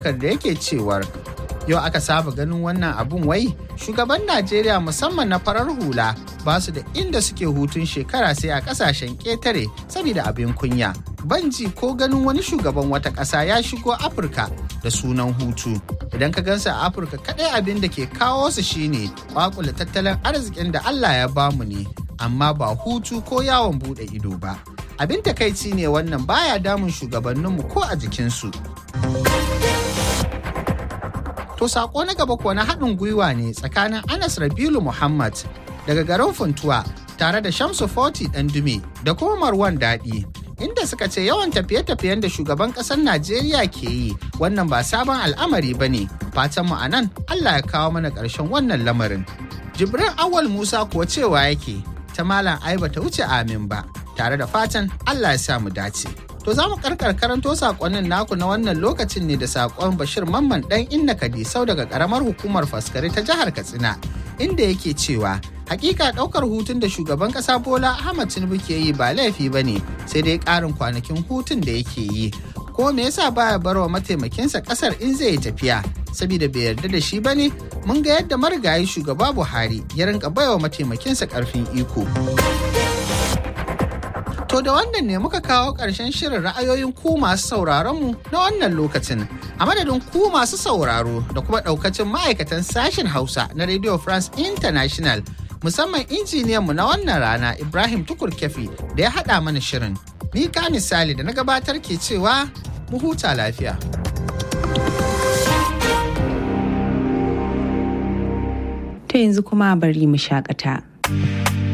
da yake cewar yau aka saba ganin wannan abun wai shugaban najeriya musamman na farar hula ba su da inda suke hutun shekara sai a kasashen ƙetare saboda abin kunya banji ko ganin wani shugaban wata ƙasa ya shigo afirka da sunan hutu idan ka gansa a afirka kaɗai abin da ke kawo su shine kwakula tattalin arzikin da allah ya bamu ne amma ba hutu ko yawon buɗe ido ba abin takaici ne wannan baya damun shugabanninmu ko a jikinsu To sako na gaba kuwa na haɗin gwiwa ne tsakanin Anas Rabilu Muhammad daga garin Funtuwa tare da Shamsu Foti Dume da kuma Marwan Daɗi. Inda suka ce yawan tafiye-tafiyen da shugaban ƙasar Najeriya ke yi wannan ba sabon al'amari ba ne. Fatan mu a nan Allah ya kawo mana ƙarshen wannan lamarin. Jibrin Awal Musa kuwa cewa yake ta Malam Aiba ta wuce amin ba tare da fatan Allah ya sa mu dace. To za mu karkar karanto sakonnin naku na wannan lokacin ne da sakon Bashir Mamman dan Inna Kadisau daga karamar hukumar Faskari ta jihar Katsina inda yake cewa hakika daukar hutun da shugaban kasa Bola Ahmad Tinubu ke yi ba laifi ba ne sai dai karin kwanakin hutun da yake yi. Ko me yasa baya barwa mataimakinsa kasar in zai tafiya saboda bai yarda da shi ba ne mun ga yadda marigayi shugaba Buhari ya rinka baiwa mataimakinsa karfin iko. To da wannan ne muka kawo ƙarshen shirin ra'ayoyin ku masu sauraron mu na wannan lokacin. A madadin ku masu sauraro da kuma ɗaukacin ma'aikatan sashen Hausa na Radio France International musamman injiniyan mu na wannan rana Ibrahim Tukur Kefi da ya haɗa mana shirin. Ni ka misali da na gabatar ke cewa mu huta lafiya. To yanzu kuma bari mu shakata.